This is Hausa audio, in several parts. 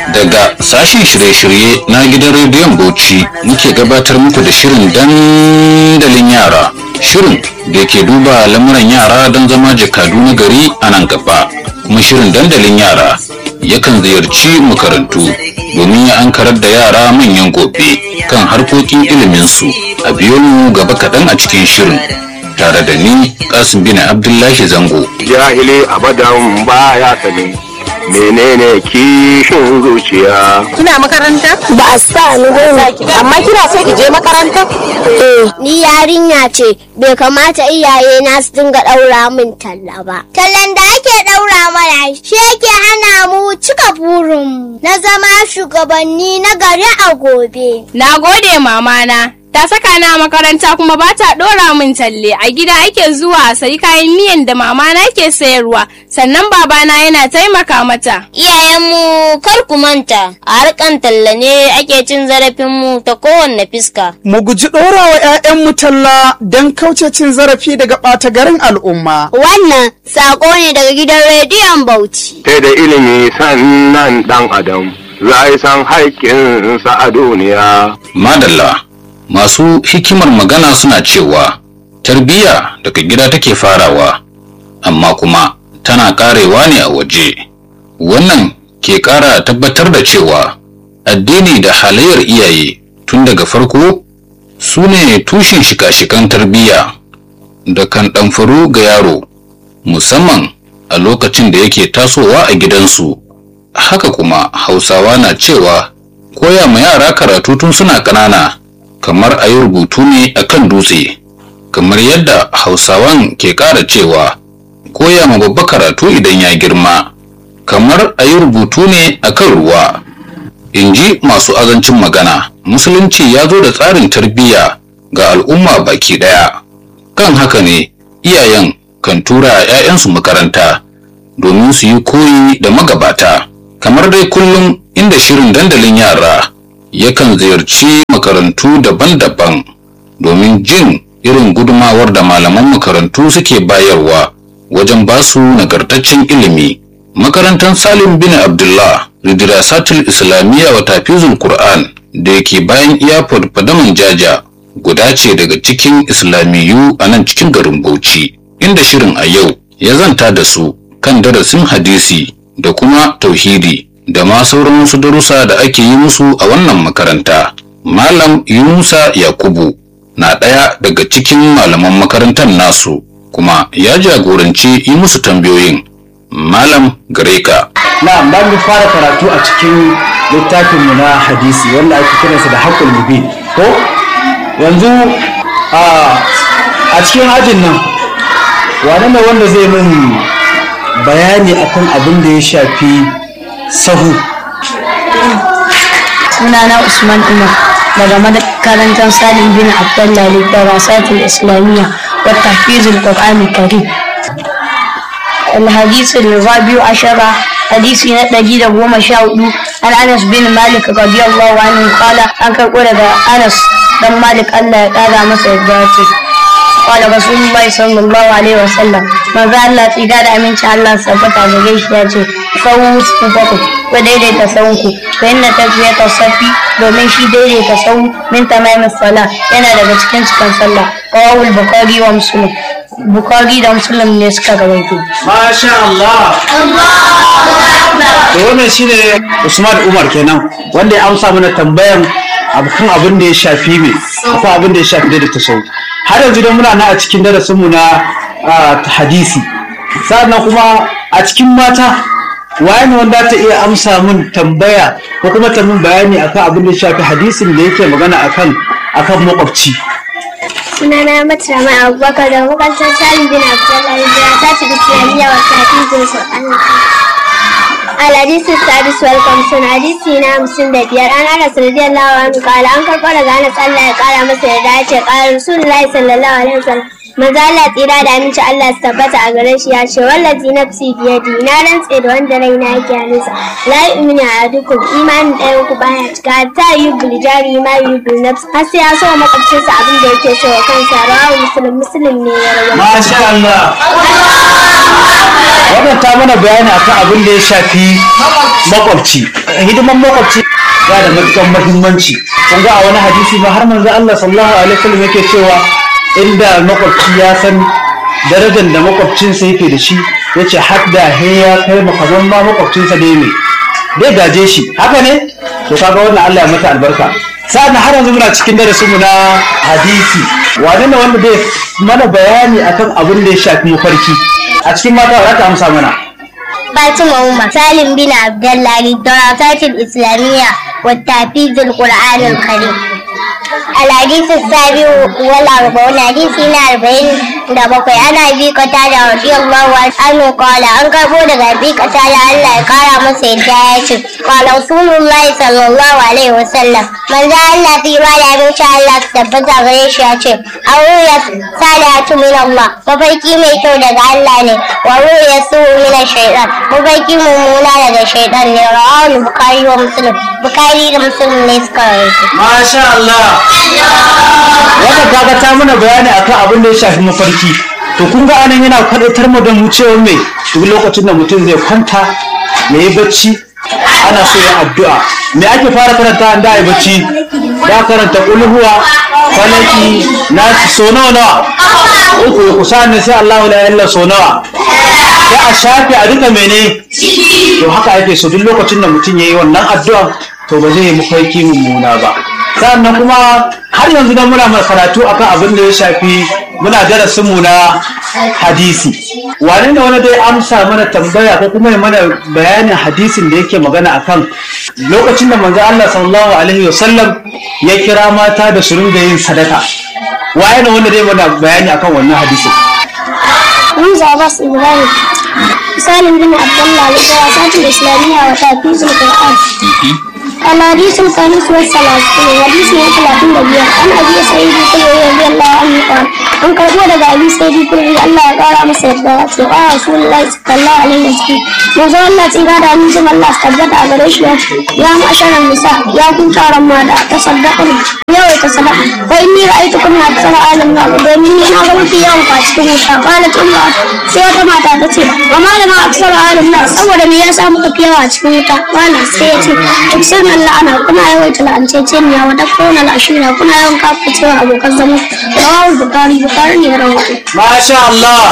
daga sashen shirye-shirye na gidan rediyon bauchi muke gabatar muku da shirin dandalin yara shirin da ke duba lamuran yara don zama jakadu na gari a nan gaba kuma shirin dandalin yara yakan ziyarci makarantu domin ya ankarar da yara manyan gobe kan harkokin iliminsu a biyo mu gaba kaɗan a cikin shirin tare da ni kasim bin abdullahi zango jahili abadan baya sani menene kishin zuciya Kina makaranta? ba a sa ni goma Amma kina so ki je makaranta? eh ni yarinya ce bai kamata iyaye na su dinga daura min talla ba tallan da ake daura mana shi yake hana mu cika burin na zama shugabanni na gari a gobe Na gode mamana. Ta saka na makaranta kuma ba ta ɗora min talle a gida ake zuwa a sayi kayan miyan da mamana ke sayarwa sannan babana yana taimaka mata. Iyayenmu kar ku manta, a harkan talla ne ake cin zarafinmu ta kowanne fiska. Mu guji ɗorawa 'ya'yanmu talla don kauce cin zarafi daga ɓata garin al'umma. wannan sako ne daga gidan rediyon bauchi sai da ilimi sannan dan adam za yi san haƙƙinsa a duniya madalla masu hikimar magana suna cewa tarbiyya daga gida take farawa amma kuma tana karewa ne a waje wannan ke kara tabbatar da cewa addini da halayyar iyaye tun daga farko su ne tushen shika-shikan tarbiyya da kan ɗamfaru ga yaro musamman a lokacin da yake tasowa a gidansu haka kuma hausawa na cewa koya ma yara karatu tun suna ƙanana kamar a yi rubutu ne a kan dutse kamar yadda hausawan ke ƙara cewa koya ma babba karatu idan ya girma kamar a yi rubutu ne a kan ruwa in ji masu azancin magana musulunci ya zo da tsarin tarbiyya ga al'umma baki ɗaya kan haka ne iyayen kan tura 'ya'yansu makaranta domin su yi koyi da magabata kamar dai kullum inda shirin dandalin yara yakan ziyarci makarantu daban-daban domin jin irin gudumawar da malaman makarantu suke bayarwa wajen basu nagartaccen ilimi makarantar salim bin abdullah ridirasatul islamiyya wa tafizul qur'an da yake bayan iyafod fadaman jaja guda ce daga cikin islamiyu a nan cikin garin bauchi inda shirin a yau ya zanta da su kan darasin hadisi da kuma tauhidi da ma sauran wasu darussa da ake yi musu a wannan makaranta. Malam Yunusa Yakubu na ɗaya daga cikin malaman makarantar nasu kuma ya jagoranci yi musu tambayoyin. Malam Gareka. na ba mu fara karatu a cikin littafinmu na hadisi wanda ake kiransa da haƙul mubin ko yanzu a a cikin ajin nan wane ne wanda zai min bayani akan abin da ya shafi sahu sunana Usman Umar daga makarantar Salim bin Abdullah Lidarasatul Islamiyya wa Tahfizul Qur'an Karim. الحديث الرابع عشر حديث نتجي goma sha hudu an Anas bin Malik radiyallahu anhu qala an karɓo daga Anas dan Malik Allah ya ƙara masa yadda ya ce قال رسول الله صلى الله عليه وسلم من ذا الله تيجا da aminci Allah sabbata gare shi ya ce sawu sufaku ko daidaita sawunku fa inna tafiyata safi domin shi daidaita sawu min tamamin sala yana daga cikin cikin sallah qawul bukhari wa muslim bukhari da muslim ne suka rawaito masha Allah to wannan shine Usman Umar kenan wanda ya amsa mana tambayan kan abin da ya shafi me akwai abin da ya shafi da tasawuf har yanzu dai muna na a cikin darasinmu na ah, hadisi sannan kuma a cikin mata waye ne wanda ta iya amsa min tambaya ko kuma ta min bayani akan abin da ya shafi hadisin da yake magana akan akan makwabci sunana matrama abubakar da makarantar salim bin abdullahi da ta ci islamiyya wa tafizul qur'an الحديث السادس والخمسون حديثنا مسلم بيار أنا أنس رضي الله عنه قال أنكر قال أنس الله قال مثل ذلك قال رسول الله صلى الله عليه وسلم maza Allah tsira da aminci Allah su tabbata a gare shi ya ce wallazi nafsi biyadi na rantse da wanda raina yake hannunsa la yu'minu ahadukum imanin ɗayan ku baya cika ta yi biljari ma yi bil nafs har sai ya so wa makwabcinsa abin da yake so wa kansa rawahu muslim muslim ne ya rawaito masha Allah wannan ta mana bayani akan abin da ya shafi makwabci hidiman makwabci ya da matukan muhimmanci kun ga a wani hadisi ma har manzo Allah sallallahu alaihi wasallam yake cewa inda makwabci ya san darajar da makwabcinsa yake da shi yace hadda he ya kai makaman ma makwabcinsa dai ne dai gaje shi haka ne to kaga wannan Allah ya mata albarka sa'an har yanzu muna cikin darasinmu na hadisi wane ne wanda zai mana bayani akan abin da ya shafi mafarki a cikin mata za ta amsa mana فاطمة عمر سالم بن عبد الله للدراسات الإسلامية والتحفيظ القرآن الكريم الحديث السابع والأربعون حديثنا أربعين da bakwai ana bi kata da radiyallahu anhu qala an karbo daga bi kata da Allah ya kara masa yadda ya ce qala rasulullahi sallallahu alaihi wasallam manzo Allah tsira da abinci Allah su tabbata gare shi ya ce aruya salatu min Allah mafarki mai kyau daga Allah ne wa ruya su min shaytan mafarki mummuna daga shaytan ne rawahu bukhari wa muslim bukhari da muslim ne suka rawaito masha Allah wannan kaga ta mana bayani akan abin da ya shafi mafarki to kun ga anan yana kwadatar mu da mu cewa me duk lokacin da mutum zai kwanta ya yi bacci ana so ya addu'a me ake fara karanta an da yi bacci da karanta kulhuwa falaki nasi so nawa nawa uku ku sani sai Allahu la ilaha illa so nawa sai a shafe a duka mene to haka ake so duk lokacin da mutum ya yi wannan addu'a to ba zai yi mafarki mummuna ba sannan kuma har yanzu dan muna mai karatu akan abin da ya shafi muna darasin mu na hadisi wane ne wani dai amsa mana tambaya ko kuma ya mana bayanin hadisin da yake magana akan lokacin da manzo Allah sallallahu alaihi wasallam ya kira mata da su ringa yin sadaka waye ne wanda dai mana bayani akan wannan hadisin حمزة عباس إبراهيم سالم بن عبد الله للدراسات الإسلامية وتحفيظ القرآن الحديث الخامس والثلاثون حديث من ثلاثين دقيقة عن أبي سعيد الخدري رضي الله عنه قال an karbo daga abi sai bi kuri Allah ya kara masa yadda ya ce a rasulullahi sallallahu alaihi wasallam manzo Allah tsira da amincin Allah su tabbata a gare shi ya ce ya ma'asharan nisa ya kun taron mata ta saddaka yawai ta sadaka wa inni ra'aytu kunna aksara alim na domin ni na ga mafi yawan ku a cikin wuta qalat umma sai wata mata ta ce wa malama aksara alim na saboda me yasa muka fi yawa a cikin wuta wala sai ya ce tuksir Allah ana kuna yawaita la'anceceniya wa takfuruna al'ashira kuna yawan kafa abokan zama rawahul bukhari bukhari ne ya rawaito Masha Allah.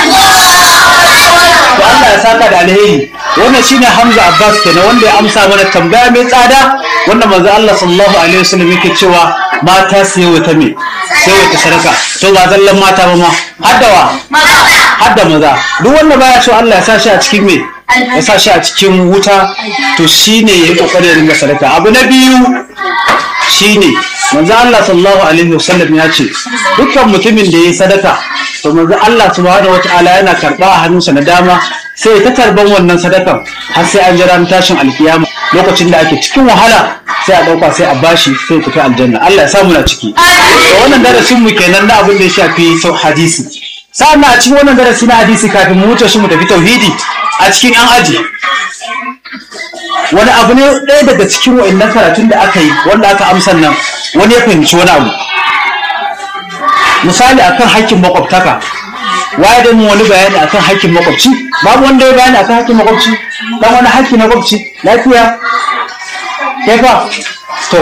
To Allah ya saka da alheri. Wannan shine Hamza Abbas kenan wanda ya amsa mana tambaya mai tsada wanda manzo Allah sallallahu alaihi wasallam yake cewa mata su yi wata me sai wata sadaka to ba zallan mata ba ma haddawa hadda maza duk wanda baya so Allah ya sa shi a cikin me ya sa shi a cikin wuta to shine yayi kokarin ya ringa sadaka abu na biyu shine manzo Allah sallallahu alaihi wasallam ya ce dukkan mutumin da ya yi sadaka to manzo Allah subhanahu wataala yana karba a hannunsa na dama sai ta karban wannan sadakan har sai an jira tashin alkiyama lokacin da ake cikin wahala sai a dauka sai a bashi sai tafi aljanna Allah ya samu na ciki to wannan darasin mu kenan na abin da ya shafi sau hadisi sa'an a cikin wannan darasi na hadisi kafin mu wuce shi mu tafi tauhidi a cikin yan aji wani abu ne ɗaya daga cikin wa'annan karatun da aka yi wanda aka amsan nan wani ya fahimci wani abu misali akan hakkin makwabtaka waye da mun wani bayani akan hakkin makwabci babu wanda ya bayani akan hakkin makwabci dan wani hakki na makwabci lafiya kai fa to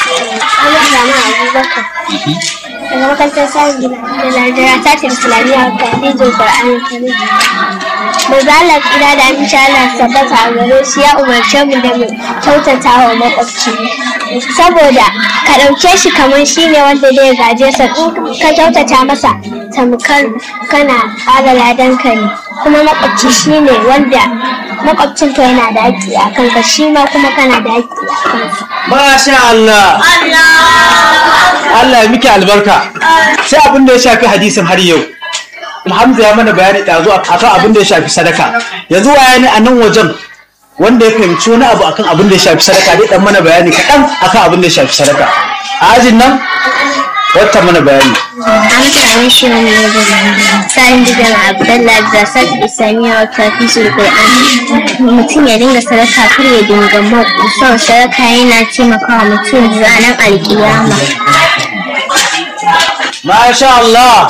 daga makarantar samun gina da lardara ta ce islamiyya ta hijin ƙwar'an kare Mazalar gida da amince Allah tabbata a gare shi ya umarce mu da mu kyautata wa makwabci saboda ka ɗauke shi kamar shi ne wanda zai gaje sa in ka kyautata masa tamkar kana ƙara ladan ka ne kuma makwabci shi ne wanda makwabcinka yana da haƙƙi a kanka shi ma kuma kana da haƙƙi a kansa. Masha Allah. Allah ya miki albarka. Sai abin da ya shafi hadisin har yau. Hamza ya mana bayani ɗazu akan abin da ya shafi sadaka. Yanzu waya ne a nan wajen wanda ya fahimci wani abu akan abin da ya shafi sadaka dai dan mana bayani kaɗan akan abin da ya shafi sadaka. A ajin nan wata mana bayani. An sami shi wani wajen sa'in gidan Abdullahi da Sadi Islamiyya wa tafi su Qur'an. Mutum ya dinga sadaka kar ya dinga mako. Son sadaka yana taimakawa mutum ranar alkiyama. Masha Allah.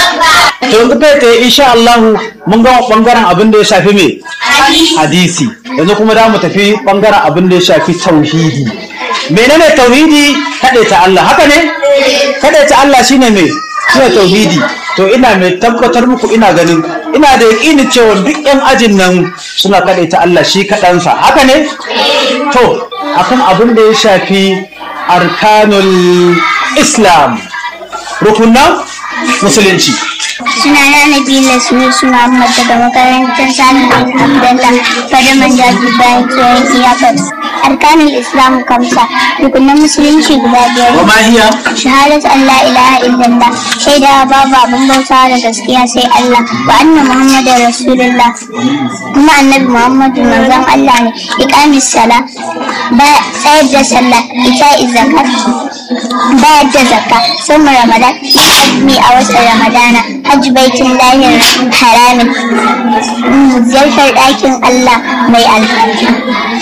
To yanzu kai tsaye insha Allah mun gama bangaren abin da ya shafi me? Hadisi. yanzu kuma da mu tafi bangaren abin da ya shafi tauhidi menene tauhidi kaɗai ta Allah haka ne kaɗai ta Allah shine me shine tauhidi to ina mai tabbatar muku ina ganin ina da yaƙini cewa duk yan ajin nan suna kaɗai ta Allah shi kaɗansa haka ne to akan abin da ya shafi arkanul islam rukunan musulunci Suna na Nabila Sunu suna Ahmad daga makarantar Salim bin Abdullah Fadaman Jaji bayan tsohon iyakar. Arkanul Islam kamsa rukunan musulunci guda biyar. wa ma hiya Shahadat Allah ilaha illallah shaida babu abin bauta da gaskiya sai Allah wa anna Muhammadar Rasulullah kuma annabi Muhammadu manzon Allah ne iqamis sala ba tsayar da sallah ita zakat bayar da zakka sun ramadan azumi a watan ramadana hajji baitin lahir haramin ziyartar ɗakin Allah mai alfarma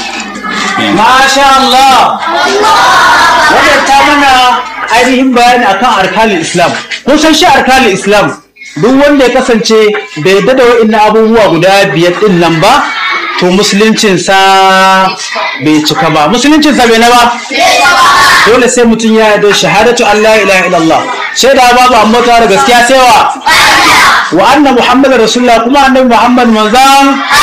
Masha Allah! Wannan ta mana ainihin bayani akan arkalin Islam. Kun san shi arkalin Islam duk wanda ya kasance bai yarda da wa'innan abubuwa guda biyar din nan ba, to musuluncinsa bai cika ba. Musuluncinsa bai na ba? Dole sai mutum ya yarda shahadatu Allah ilaha illallah. Shaida babu ambata da gaskiya sai wa? Wa anna Muhammad Rasulullah kuma annabi Muhammad manzan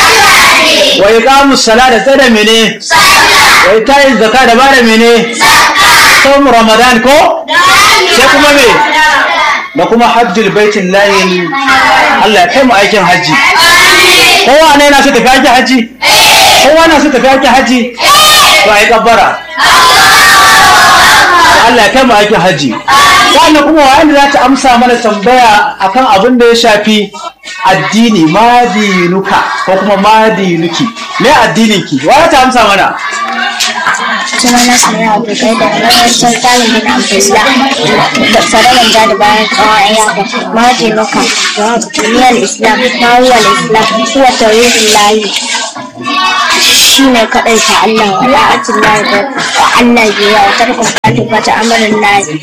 wa iqamus sala da tsada mene? wai ta yin zaka da bada mene saumu ramadan ko sai kuma me da kuma hajjul baitin layin Allah ya kai mu aikin hajji kowa ne na so tafi aikin hajji kowa na so tafi aikin hajji to ai kabbara Allah ya kai mu aikin hajji sannan kuma wanda za ta amsa mana tambaya akan abin da ya shafi addini madinuka ko kuma madinuki me addinin ki wa ta amsa mana suna na sanya abokai da makarantar talibin abdullah da sararin da da bayan tsawon ayyaka mahaji nuka duniyar islam mawuwar islam kuwa tarihin layi shi ne kaɗai ta Allah wa la'atin layi da wa Allah biya wa tarkon kafin fata amarin layi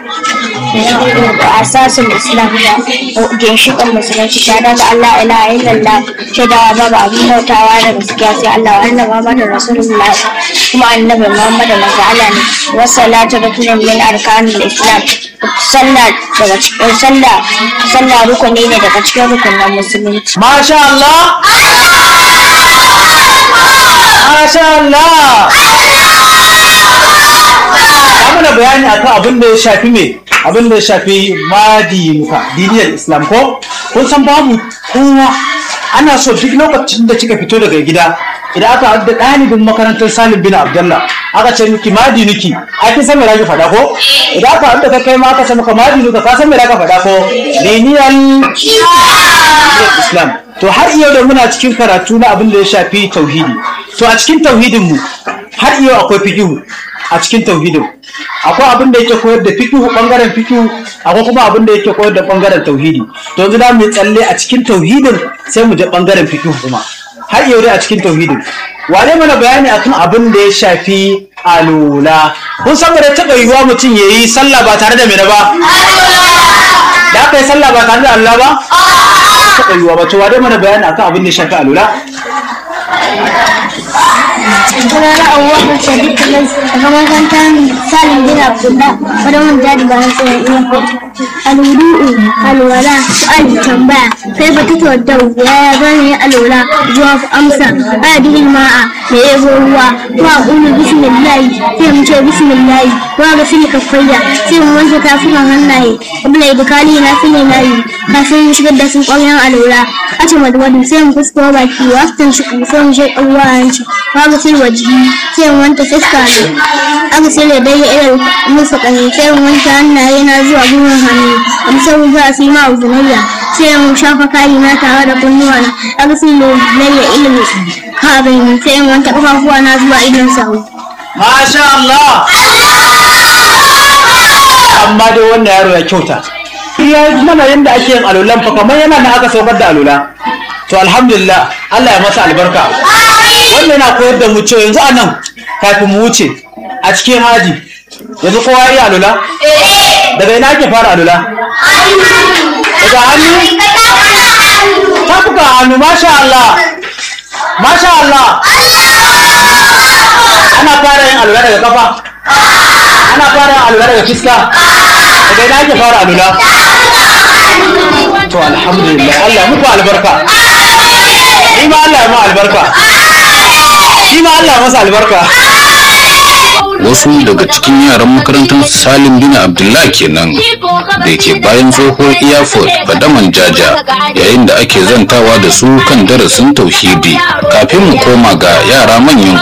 da asasin islam da ginshiƙin musulunci ta daga Allah ilaha illallah shaidawa babu abin bautawa da gaskiya sai Allah wa annabi Muhammadu Rasulullah kuma annabi Muhammadu manzo Allah ne wassalatu rukunin min arkanul islam sallah daga cikin sallah sallah rukuni ne daga cikin rukunin musulunci Masha Allah Masha Allah Ya mana bayani akan abin da ya shafi me abin da ya shafi madinuka diniyar islam ko kun san babu kowa ana so duk lokacin da kika fito daga gida idan aka haɗa ɗalibin makarantar salim bin abdullah aka ce miki madinuki a kin san me zaki faɗa ko idan aka haɗa ka kai ma aka ce maka madinuka ka san me zaka faɗa ko diniyar islam to har yau da muna cikin karatu na abin da ya shafi tauhidi to a cikin tauhidin mu har yau akwai fikihu a cikin tauhidin akwai abin da yake koyar da fikihu bangaren fikihu akwai kuma abin da yake koyar da bangaren tauhidi to yanzu da mu tsalle a cikin tauhidin sai mu je bangaren fikihu kuma har yau dai a cikin tauhidin wane mana bayani akan abin da ya shafi alula kun san da taɓa yiwuwa mutum ya yi sallah ba tare da mene ba da aka yi sallah ba tare da Allah ba taɓa yiwuwa ba to wane mana bayani akan abin da ya shafi alula sunana abubakar sadiq kalas daga makarantar salim bin abdullah wadda mun jadi bayan tsohon iya alwudu'u alwala su'al tambaya kai ba ta tawaddau yaya zan yi alwala zuwa amsa adilin ma'a da yabo ruwa wa ulu bismillahi sai mu ce bismillahi wa ga fili kafayya sai mu wanke tafukan hannaye abula ibukali na fili nayi kafin mu shigar da su ƙwaryan alwala a ce madwadin sai mu fusko baki wasu shi sai mu shi ƙarwa hanci wa ga fili wajihi sai mu wanke fuska ne aka sai da dai irin musu ƙani sai mu wanke hannaye na zuwa gwiwar hannu amma sai mu zuwa sai ma uzunayya sai mu shafa kayi na tare da kunnuwa na aka sai da layya ilimi kabin sai mu wanke ƙafafuwa na zuwa idon sahu Masha Allah! Amma dai wannan yaro ya kyauta. Ya yi mana yadda ake yin alulan fa kamar yana na aka saukar da alula. To alhamdulillah Allah ya masa albarka. Wannan yana koyar da mu cewa yanzu a nan kafin mu wuce a cikin haji. Yanzu kowa ya yi alula? Daga ina ake fara alula? Daga hannu? Tafuka hannu, masha Allah. Masha Allah. alula daga kafa ana fara alula daga fiska daga ina ake fara alula to alhamdulillah Allah ya muku albarka ni ma Allah ya mu albarka shi ma Allah ya masa albarka wasu daga cikin yaran makarantar salim bin abdullah kenan da ke bayan tsohon airport fadaman jaja yayin da ake zantawa da su kan darasin tauhidi kafin mu koma ga yara manyan